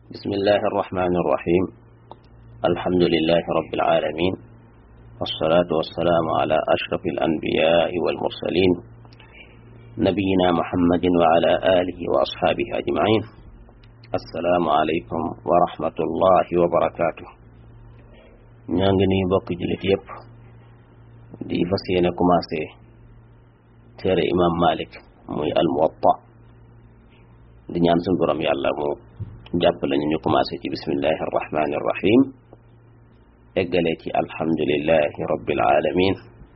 بسم الله الرحمن الرحيم الحمد لله رب العالمين والصلاة والسلام على أشرف الأنبياء والمرسلين نبينا محمد وعلى آله وأصحابه أجمعين السلام عليكم ورحمة الله وبركاته ñangi bokk julit yépp di fas yéene commencé téere imam malik muy al muwatta di ñaan suñu borom yàlla mu jàpp lañu ñu commencé ci bismillahi arrahmani arrahim eggalee ci alhamdulillahi rabbil alamin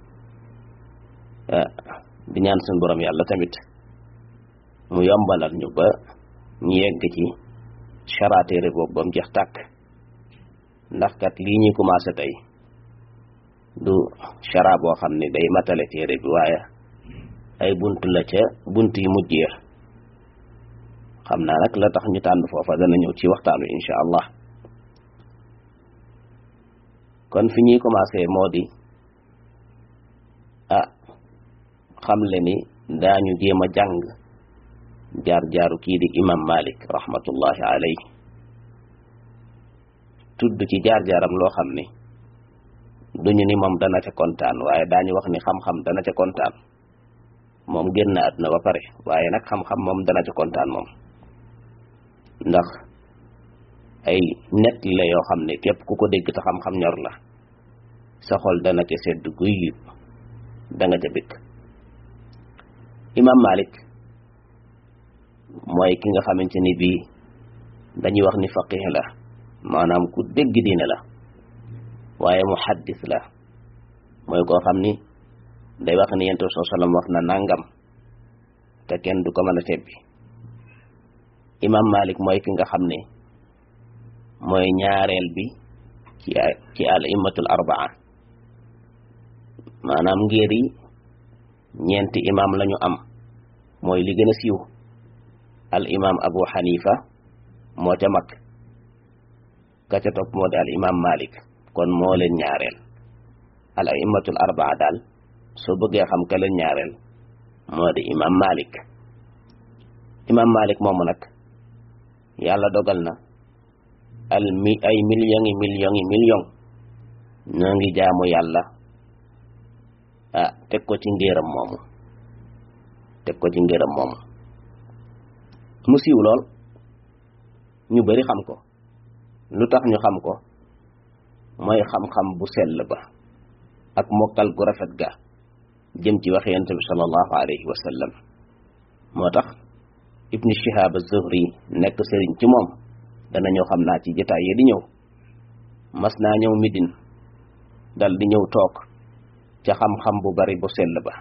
di ñaan suñu borom yàlla tamit mu yombalal ñu ba ñu yegg ci chara téere boobu ba mu jeex tàkk ndax kat lii ñuy commencé tey du chara boo xam ne day matale téere bi waaye ay bunt la ca bunt yi mujjee xam naa nag la tax ñu tànn foofa dana ñëw ci waxtaan wi incha allah kon fi ñuy commencé moo di ah xam le ni daañu jéem a jàng jaar-jaaru kii di imam malik rahmatullahi alayhi tudd ci jaar-jaaram loo xam ni duñu ni moom dana ca kontaan waaye daañu wax ni xam-xam dana ca kontaan moom génn na àdduna ba pare waaye nag xam-xam moom dana ca kontaan moom ndax ay net la yoo xam ne képp ku ko dégg te xam-xam ñor la sa xol dana ca sedd guy da nga ca bëgg imam malik mooy ki nga xamante ni bii dañuy wax ni faqih la maanaam ku dégg diine la waaye muhaddis la mooy koo xam ni day wax ni yonent bi sallallahu alayhi wasallam wax na nangam te kenn du ko mën a tebbi imam malik mooy ki nga xam ne mooy ñaareel bi ci ci al immatul arbaa maanaam ngir yi ñeenti imam lañu am mooy li gën a siiw al imam abu xanifa moo ca mag ka ca topp moo di al imam malik kon moo leen ñaareel al immatul arbaa daal soo bëggee xam ka leen ñaareel moo di imam malik imam malik moomu nag yàlla dogal na al mi ay millions yi millions yi millions ñoo ngi jaamu yàlla ah teg ko ci ngéeram moomu teg ko ci ngéeram moomu mu siiw lool ñu bari xam ko lu tax ñu xam ko mooy xam-xam bu sell ba ak mokkal gu rafet ga jëm ci wax yonent bi sallallahu alayhi wa sallam moo tax ibni shihab az-zuhri nekk sëriñ ci moom dana ñëw xam naa ci jotaay yi di ñëw mas naa ñëw midin dal di ñëw toog ca xam-xam bu bari bu sell ba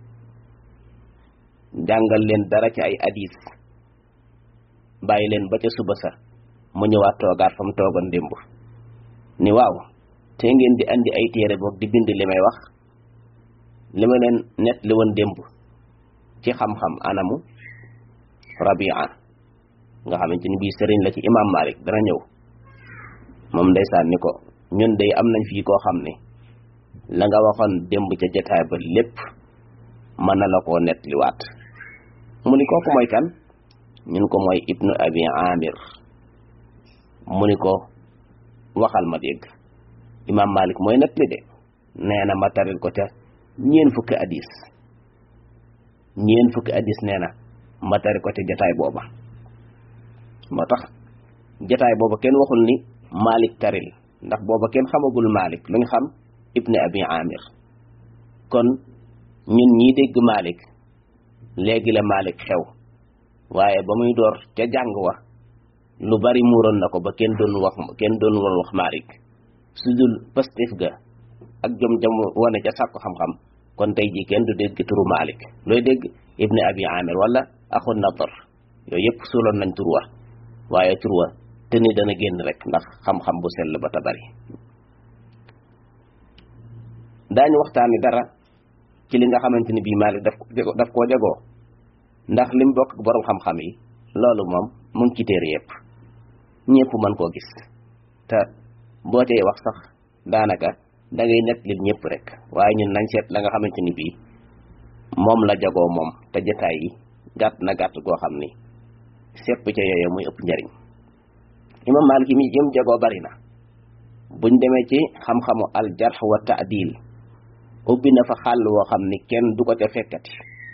jàngal leen dara ci ay hadis bàyyi leen ba ca suba sa mu ñëwaat toogaat fa mu toogoon démb ni waaw te ngeen di andi ay téere boog di bind li may wax li ma leen net li woon démb ci xam-xam anamu rabia nga xamante ni bii sëriñ la ci imam malik dana ñëw moom ndeysaan ni ko ñun day am nañ fii koo xam ne la nga waxoon démb ca jotaay ba lépp mën na la koo net liwaat mu ni kooku mooy kan ñun ko mooy ibnu abi amir mu ni ko waxal ma dégg imam malik mooy net li de nee na ma taril ko ca ñeen fukki hadis ñeen fukki hadis nee na ma tari ko ca jataay booba moo tax jataay booba kenn waxul ni malik taril ndax booba kenn xamagul malik lu ñu xam ibni abi amir kon ñun ñii dégg malik léegi la malik xew waaye ba muy door ca jàng wa lu bari muuroon na ko ba kenn doon wax kenn doon woon wax malik su dul pastif ga ak jom jom wane ca sàkku xam-xam kon tey jii kenn du dégg turu malik looy dégg ibni abi amir wala axu nadar yooyu yëpp suuloon nañ tur wa waaye tur wa te ni dana génn rek ndax xam-xam bu sell ba ta bari daañu waxtaani dara ci li nga xamante ni bii Maalik daf daf koo jagoo ndax lim bokk ak borom xam-xam yi loolu moom mu ngi ci téere yëpp ñëpp mën koo gis te boo tey wax sax daanaka da ngay net lim ñëpp rek waaye ñun nañ seet la nga xamante ni bii moom la jagoo moom te jotaay yi gàtt na gàtt goo xam ni sepp ca yooyu muy ëpp njariñ imam Malik mi jëm jegoo bari na buñ demee ci xam-xamu al jarh wa ta'dil ubbi na fa xàll woo xam ni kenn du ko ca fekkati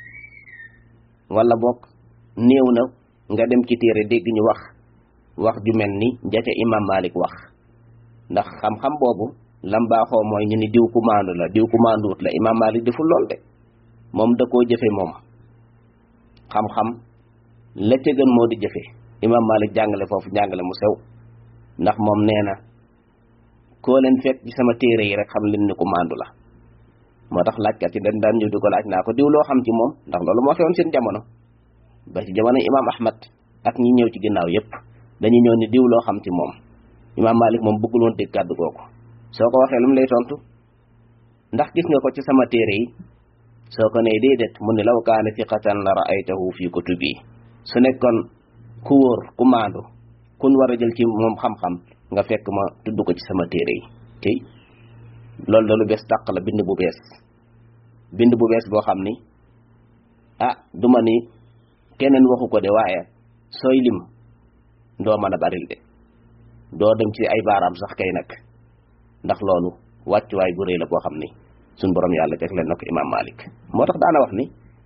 wala bokk néew na nga dem ci téere dégg ñu wax wax ju mel ni jaca imam Malik wax ndax xam-xam boobu lam baaxoo mooy ñu ni diw ku maandu la diw ku maanduwut la imam Malik deful lool de moom da koo jëfe moom xam-xam la ca gën moo di jëfe imam Malik jàngale foofu jàngale mu sew ndax moom nee na koo leen fekk ci sama téere yi rek xam leen ni ku maandu la moo tax laajkat yi dañ daan ñëw di ko laaj naa ko diw loo xam ci moom ndax loolu moo xewoon seen jamono ba ci jamono imam Ahmad ak ñi ñëw ci ginnaaw yépp dañuy ñëw ni diw loo xam ci moom imam Malik moom bëggul woon dégg kàddu googu soo ko waxee lu mu lay tontu ndax gis nga ko ci sama téere yi soo ko nee déedéet mu ne law kaana fiqatan la ra'aytahu fi kutubi su nekkoon ku wóor ku maandu kun war a jël ci moom xam-xam nga fekk ma tudd ko ci sama téere yi tey loolu da lu bees tàq la bind bu bees bind bu bees boo xam ni ah duma ni keneen waxu ko de waaye sooy lim doo mën a baril de doo dem ci ay baaraam sax kay nag ndax loolu wàccuwaay bu rëy la boo xam ni suñ borom yàlla teg leen na ko imam Malik moo tax daana wax ni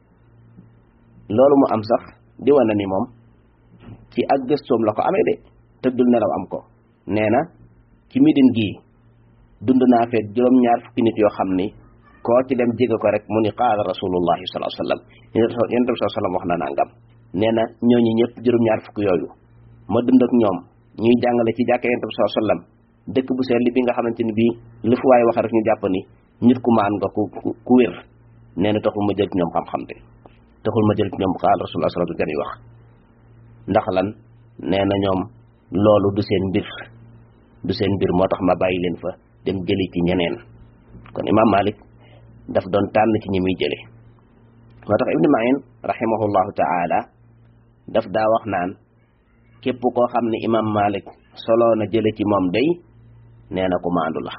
loolu mu am sax di wane ni moom ci ak gëstoom la ko amee de tëddul nelaw am ko nee na ci midin gii dund naa fee juróom-ñaar fukki nit yoo xam ni koo ci dem jege ko rek mu ni qaala rasulullahi sallallahu alayhi wasallam yonent bi sallam wax na nangam nee na ñooñu ñëpp juróom-ñaar fukki yooyu ma dund ak ñoom ñuy jàngale ci jàkka yonent bi sallallahu alayhi wasallam dëkk bu sell bi nga xamante ni bii lu fu waay wax rek ñu jàpp ni nit ku maan nga ku ku wér nee na taxul ma jël ci ñoom xam-xam de taxul ma jël ci ñoom qaala rasulullah sallallahu alayhi wasallam wax ndax lan nee na ñoom loolu du seen mbir du seen mbir moo tax ma bàyyi leen fa dem jëli ci ñeneen kon imam Malik daf doon tànn ci ñi muy jële moo tax Ibn Ma'in rahimahullahu ta'ala daf daa wax naan képp koo xam ne imam Malik soloo na jële ci moom day nee na ku maandu la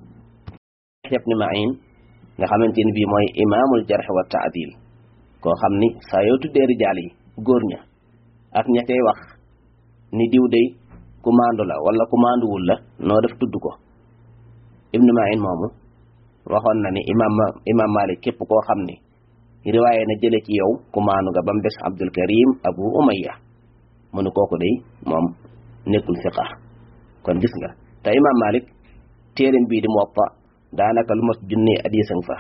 Ibn Ma'in nga xamante ni bii mooy imaamul jarh wa ta'dil koo xam ni saa yoo tuddee rijaal yi góor ña ak ña cay wax ni diw day ku maandu la wala ku maanduwul la noo def tudd ko Ibn Ma'in moomu waxoon na ni imam imam Malik képp koo xam ni riwaaye na jële ci yow ku maandu nga ba mu des Abdul Karim Abu Umayya mu ne kooku day moom nekkul fiqa kon gis nga te imam Malik téereem bii di Muwatta daanaka lu mos junnee hadiisam fa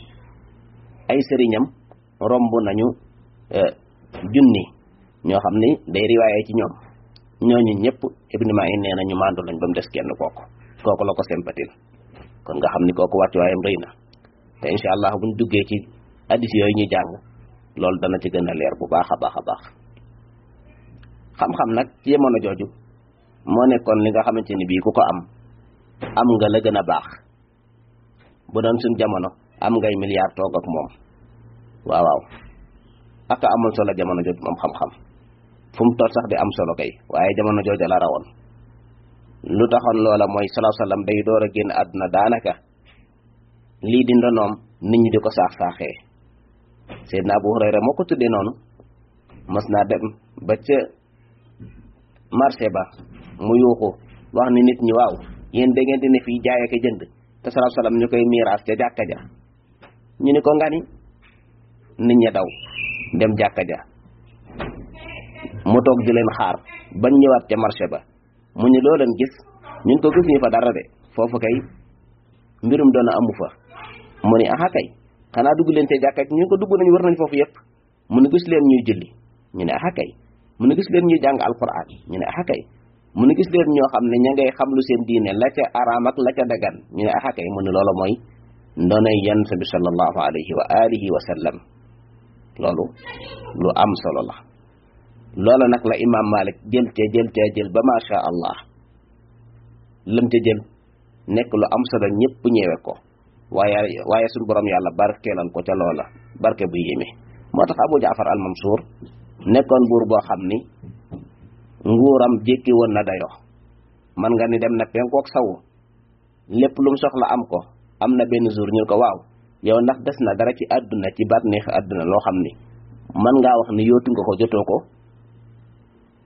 ay sëriñam romb nañu junni ñoo xam ni day riwaaye ci ñoom ñooñu ñëpp Ibn Ma'in nee na ñu maandu lañ ba mu des kenn kooku kooku la ko sempatil kon nga xam ni kooku wàccuwaayam rëy na te incha allah buñ duggee ci hadiis yooyu ñuy jàng loolu dana ci gën a leer bu baax a baax a baax xam-xam nag ci jamono jooju moo nekkoon li nga xamante ni bii ku ko am am nga la gën a baax bu doon suñ jamono am ngay milliard toog ak moom waaw waaw aka amul solo jamono jooju moom xam-xam fu mu toll sax di am solo kay waaye jamono jooju la rawoon lu taxoon loola mooy salaa sallam day door a génn àdduna daanaka lii di ndonoom nit ñi di ko saax saaxee Seydina Abu Hurayra moo ko tuddee noonu mas naa dem ba ca marché ba mu yuuxu wax ni nit ñi waaw yéen da ngeen di ne fii jaay ak jënd te salaa sallam ñu koy miiraas ca jàkka ja ñu ni ko ngani nit ña daw dem jàkka ja mu toog di leen xaar bañ ñëwaat ca marché ba mu ñu loo leen gis ñun ko gis ñu fa dara de foofu kay mbirum doona amu fa mu ni aha kay xanaa dugg leen ca jàkka ñu ko dugg nañ war nañ foofu yëpp mu ne gis leen ñuy julli ñu ne aha kay mu ne gis leen ñuy jàng alquran ñu ne aha kay mu ne gis leen ñoo xam ne ña ngay xam lu seen diine la ca araam ak la ca dagan ñu ne aha kay mu ne loolu mooy ndonay yonent bi sallallahu alayhi wa alihi wa sallam loolu lu am solo la loola nag la imam malik jël te jël te jël ba macha allah lam te jël nekk lu am solo ñëpp ñeewe ko waaye waaye suñu borom yàlla barkeelal ko ca loola barke bu yéeme moo tax abu jaafar al mansour nekkoon buur boo xam ni nguuram jékki woon na dayo man nga ni dem na penkook sawu lépp lu mu soxla am ko am na benn jour ñu ko waaw yow ndax des na dara ci àdduna ci baat neex àdduna loo xam ni man ngaa wax ni yootu nga ko jotoo ko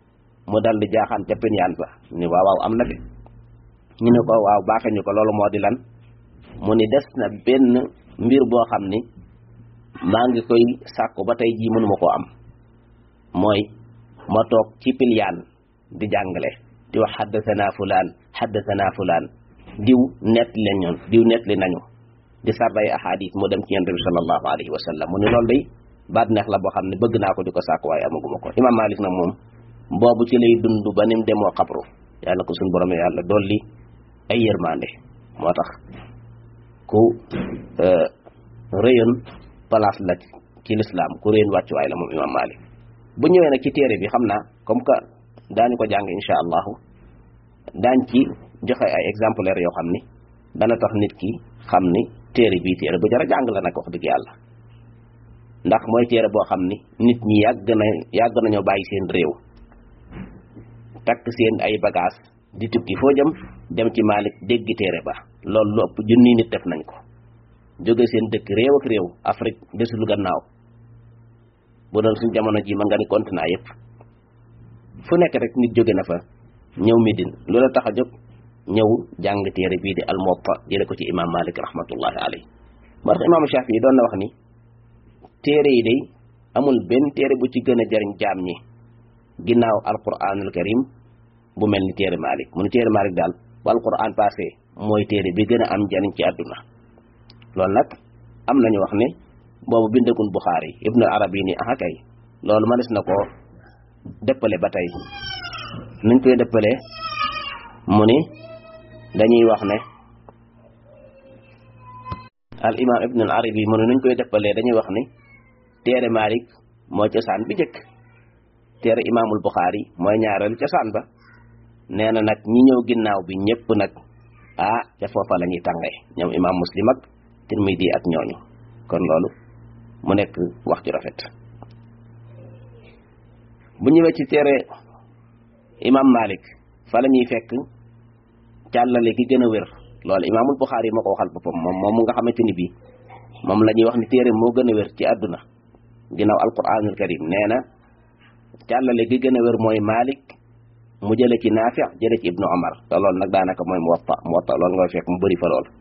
mu dal di jaaxaan ca pinyaan ba ni waaw waaw am na de ñu ne ko waaw baaxe ñu ko loolu moo di lan mu ni des na benn mbir boo xam ni maa ngi koy sàkku ba tey jii mënuma koo am mooy ma toog ci pilyaan di jàngale di wax xaddasana fulaan xaddasana fulaan diw nett leen ñoon diw nett li nañu di sarbay ahadis mu dem ci yonent bi sallallahu alayhi wa sallam mu ne loolu day baat neex la boo xam ne bëgg naa ko di ko sàkk waaye amaguma ko imam malik nag moom boobu ci lay dund ba nim demoo xabru yàlla ko suñu borom yàlla dolli ay yërmande moo tax ku rëyoon place la ci lislaam ku rëyoon wàccuwaay la moom imam malik bu ñëwee nag ci téere bi xam naa comme que daañu ko jàng insha allahu daañ ci joxe ay exemplaires yoo xam ni dana tax nit ki xam ni téere bii téere bu jara jàng la nag wax dëgg yàlla ndax mooy téere boo xam ni nit ñi yàgg na yàgg nañoo bàyyi seen réew takk seen ay bagage di tukki foo jëm dem ci Malik dégg téere ba loolu lu ëpp junni nit def nañ ko jóge seen dëkk réew ak réew Afrique desul gannaaw bu doon suñ jamono ji ma nga ni continent yëpp fu nekk rek nit jóge na fa ñëw Médine loola tax a jóg ñëw jàng téere bii di al-Muwatta jële ko ci imam Malik rahmatullahi alayhi moo tax imam Shafi yi doon na wax ni téere yi day amul benn téere bu ci gën a jariñ jaam ñi ginnaaw alquranul karim bu mel ni téere Malik mu ni téere Malik daal bu alquran passé mooy téere bi gën a am jariñ ci àdduna loolu nag am nañu wax ne boobu bindagul Buxaari ibnu arabi ni aha kay loolu mënees na ko dëppale ba tey nuñ koy dëppale mu ni dañuy wax ne al imam ibnu al arabi mu ne nuñ koy dëppalee dañuy wax ni téere Malik mooy cosaan bi jëkk téere imaamul Buxaari mooy ñaareelu cosaan ba nee na nag ñi ñëw ginnaaw bi ñëpp nag ah ca foofa la ñuy tàngee ñoom imaam muslim ak tirmidi ak ñooñu kon loolu mu nekk wax ju rafet bu ñëwee ci téere imam Malik fa la ñuy fekk càllale gi gën a wér loolu imaamul Buxaari moo ko waxal boppam moom moom mu nga xamante ni bii moom la ñuy wax ni téere moo gën a wér ci àdduna ginnaaw alquranul karim nee na càllale gi gën a wér mooy Malik mu jële ci Naafi jële ci Ibnu Omar te loolu nag daanaka mooy Muwatta Muwatta loolu nga fekk mu bëri fa lool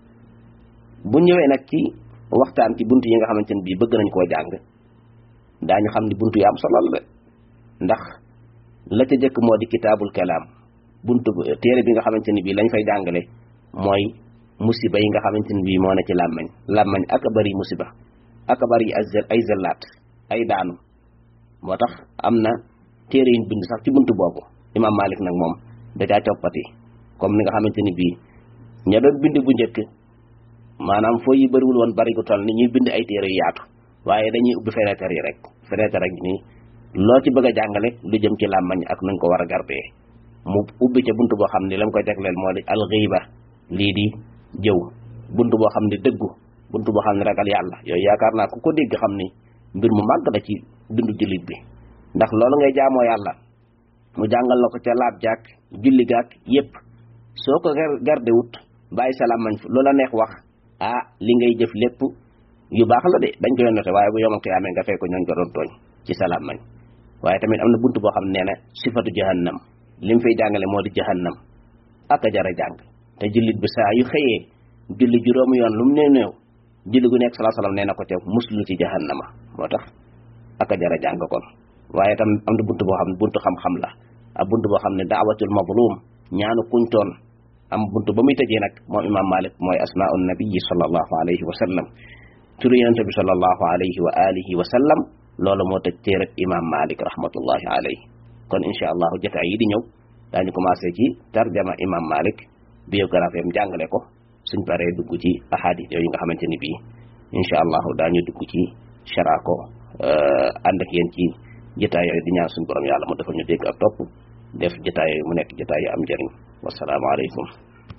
bu ñëwee nag ci waxtaan ci buntu yi nga xamante ne bii bëgg nañ koo jàng daañu xam ni buntu yi am solo la ndax la ca jëkk moo di kitaabul kalaam buntu téere bi nga xamante ni bii lañ fay jàngale mooy musiba yi nga xamante ni bii moo ne ci làmmañ làmmañ ak a bëri musiba ak a bëri ay zellaat ay daanu moo tax am na téere yuñ bind sax ci buntu boobu imam Malik nag moom da caa coppati comme ni nga xamante ni bii ña doon bind bu njëkk maanaam foo yi bëriwul woon bari gu toll ni ñuy bind ay téere yu yaatu waaye dañuy ubbi fenêtre yi rek fenêtre ak nii loo ci bëgg a jàngale lu jëm ci làmmañ ak nuñ ko war a gardee mu ubbi ca buntu boo xam ni lam koy jagleel moo di alxiiba lii di jëw buntu boo xam ni dëggu buntu boo xam ni ragal yàlla yooyu yaakaar naa ku ko dégg xam ni mbir mu màgg la ci dundu jullit bi ndax loolu ngay jaamoo yàlla mu jàngal la ko ca laab jàkk julli gàkk yépp soo ko garde wut bàyyi sa làmmañ loola neex wax ah li ngay jëf lépp yu baax la de dañ koy noté waaye bu yomal ko yaamee nga fay ko ñooñ ko doon tooñ ci sa làmmañ waaye tamit am na buntu boo xam ne nee na sifatu jahannam li mu fay jàngale moo di jahannam ak a jara jàng te jullit bi saa yu xëyee julli juróomu yoon lu mu nee néew julli gu nekk salaa salaam nee na ko ca muslu ci jahannama moo tax ak a jara jàng kon waaye tam am na buntu boo xam ne buntu xam-xam la ak buntu boo xam ne daawatul mazlum ñaanu kuñ toon am buntu ba muy tëjee nag moom imam malik mooy asmaau nabii sallallahu alayhi wa sallam turu yonente bi sallallahu alayhi wa alihi wa sallam loolu moo tëj téereb imam malik rahmatullahi alayhi kon insha allahu jotaay yi di ñëw daañu commencé ci tarjama imam malik biographie am jàngale ko suñ paree dugg ci ahadis yooyu nga xamante ni bii insha allahu daañu dugg ci chara ko ànd ak yéen ci jotaay yooyu di ñaan suñu borom yàlla mu defal ñu dégg ak topp def jotaay yooyu mu nekk jotaay yu am njëriñ wassalaamu aleykum